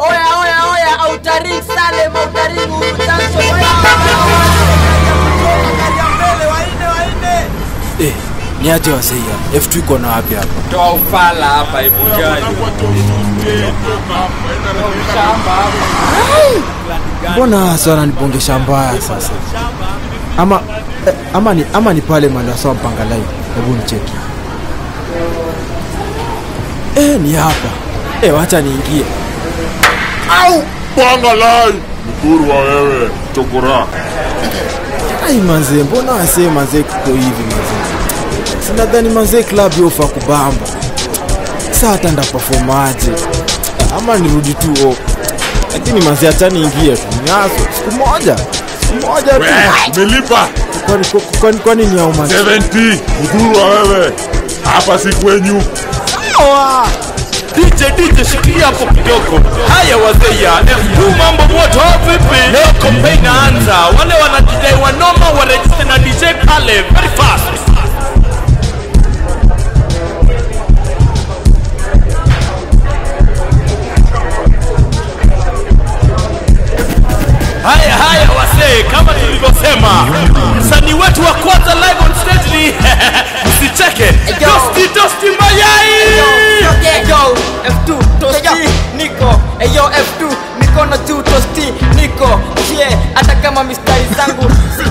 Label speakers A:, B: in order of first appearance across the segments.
A: oya oya oya autaring salem autaring urutanso oya
B: Eh, ni aje wasei hapa? F2 iko na wapi hapa?
C: toa ufala hapa hebu gani
B: Mbona hasa wananibongesha mbaya sasa? Ama eh, ama ni ama ni pale Mandasa mpanga live. Hebu nicheki. Eh, ni hapa. Eh, wacha niingie.
D: au panga lai mkuru wa wewe chokora
B: Ai manze, mbona wasee manze kuko hivi manze? Sinadhani manze club yofa kubamba. Sasa hata ndaperformaje? Ama nirudi tu o. Lakini manze acha niingie tu. Nyaso siku moja. Siku moja tu.
D: umelipa
B: Kwani kwani kwani ni au manze?
D: 70 mkuru wa wewe hapa si kwenyu
C: DJ DJ shikilia hapo kidogo. Haya wazee ya F2 mambo moto vipi? Leo kombe inaanza. Wale wanajidai wanoma waregister na DJ pale very fast. Haya haya wasee, kama tulivyosema, msanii wetu wa kwanza live on stage ni msicheke, Tosti Tosti Mayai.
A: Eyo, F2, tosti, niko Eyo, F2, mikono juu, tosti, niko Yeah, hata kama mistari zangu si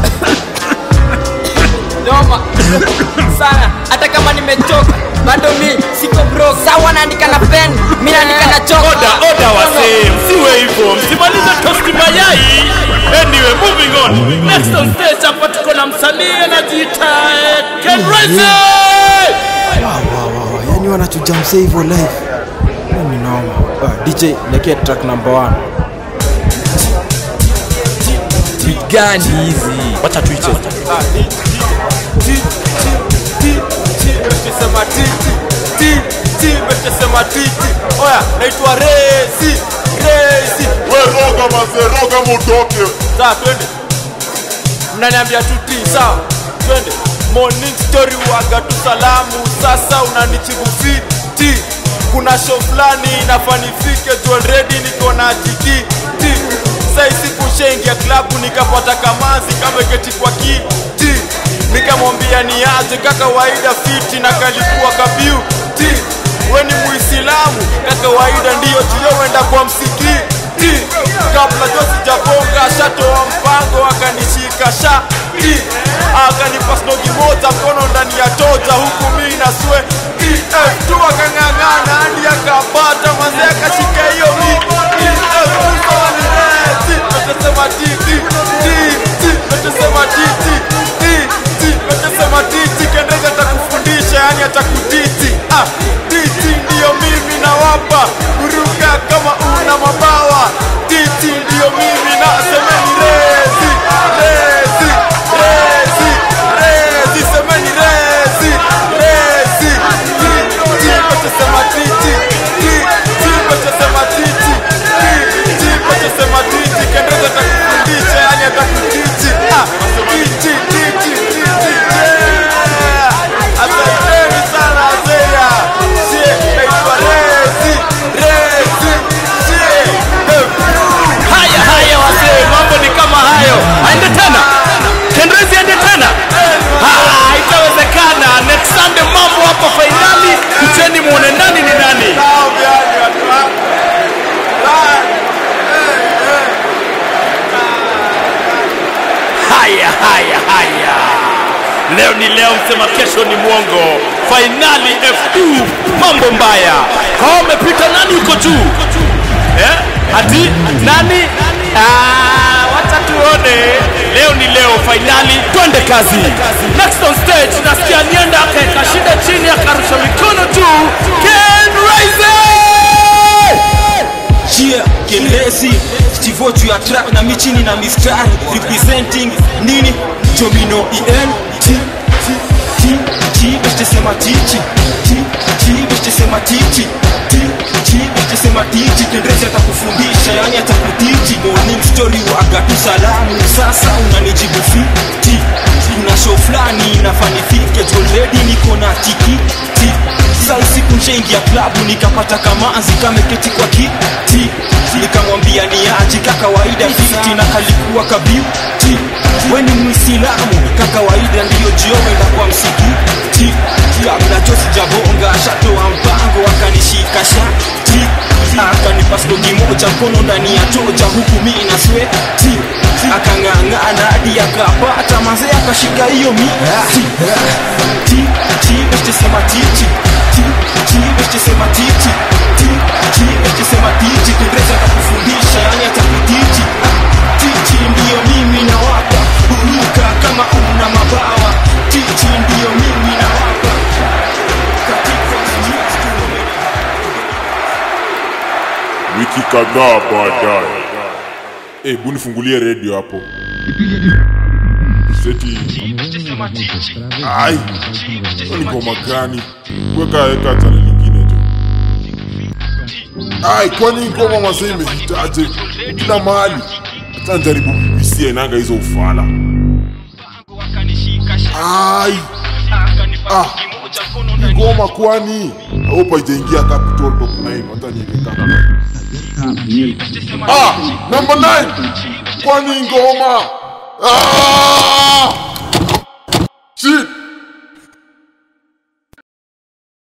A: Noma sana, hata kama nimechoka bado mi siko broke. Sawa, naandika na pen, mi naandika na choka.
C: Oda oda wasee, msiwe hivyo, msimalize Tosti Mayai. Anyway, moving on. Next on stage hapa tuko na msanii anajiita eh, Ken Raise.
B: Wow, wow, wow, wow. Yani wanachuja msee hivyo live. Mimi naoma. Ah, DJ lekea track number 1.
C: gani hizi? Wacha tuiche.
E: Sema titi ti ti betesema titi oya naitwa resi resi
D: we roga mase roga mutoke
E: sawa twende mnaniambia tu ti sawa twende morning story waga tu salamu sasa unanichibu fiti kuna show fulani inafanifike tu already niko na tikiti saisi kushaingia klabu nikapata kamanzi kameketi kwa kiti nikamwambia ni aje kakawaida fiti na kalikuwa kabiuti we ni muislamu kakawaida ndiyo tuliowenda kwa msikiti kabla jo sijagonga shatoa mpango akanishika shati akanipa snogi moja mkono ndani ya toja huku mi na swe tu akang'ang'ana hadi akapata manze akashika hiyo Natesema titi titi natesema titi titi natesema titi kendeza atakufundisha yani atakutiti ah titi ndiyo mimi nawapa kuruka kama una mabawa titi ndiyo mimi na semeni rezi rezi rezi rezi semeni rezi rezi titi natesema titi titi natesema titi titi natesema titi kendeza atakufundisha yani atakutiti ah titi titi titi yeah asanteni sana Azeya sie naitwa rezi rezi sie
C: Haya haya wasee, mambo ni kama hayo. Aende tena. Kendrezi aende tena. Ah, Haitawezekana. Next Sunday mambo hapa fainali. Kucheni muone nani ni nani. Haya haya haya. Leo ni leo, msema kesho ni mwongo. Fainali F2, mambo mbaya. Kwa umepita nani uko juu? Eh? Ati nani? Ah, wacha tuone. Leo ni leo fainali, twende kazi. Next on stage nasikia nienda akaeka shida chini akarusha mikono juu. Ken Raise!
F: Yeah, Kenresi Stivo juu ya track na michini na mistari Representing nini? Domino EN T T T T Beste sema tichi T T Beste sema tichi T T Beste sema tichi Kenresi atakufundisha yani atakutichi Morning story waga tu salamu Sasa unanijibu fiti Kuna show fulani inafanifike tu already niko na tikiti Sai siku nshaingia klabu nikapata kamanzi kameketi kwa kiti nikamwambia ni aji kakawaida fiti na kalikuwa kabiuti weni mwisilamu kakawaida ndiyo jiowenda kwa msikiti kabla jo sijabonga shatoa mpango akanishika shati akanipa stogi moja mkono ndani ya toja huku mi na sweti akang'ang'ana hadi akapata mazee akashika hiyo miti ti ti beshtesema titi ti ti beshtesema titi ti ti beshtesema titi kiingereza kakufundisha yani atakutiti titi ndiyo mimi na wapa buruka kama una mabawa titi ndiyo mimi na wapa katika
D: wiki kadhaa baadaye hebu nifungulie redio hapo seti ai hiyo ni ngoma gani weka weka channel nyingine jo ai kwani ngoma mazee imehitaje kila mahali hata njaribu BBC inanga hizo ufala ai ah hii ngoma kwani aupa ijaingia capital top 9 hata niweka Ah, number nine. Kwani ngoma? Ah! Shit.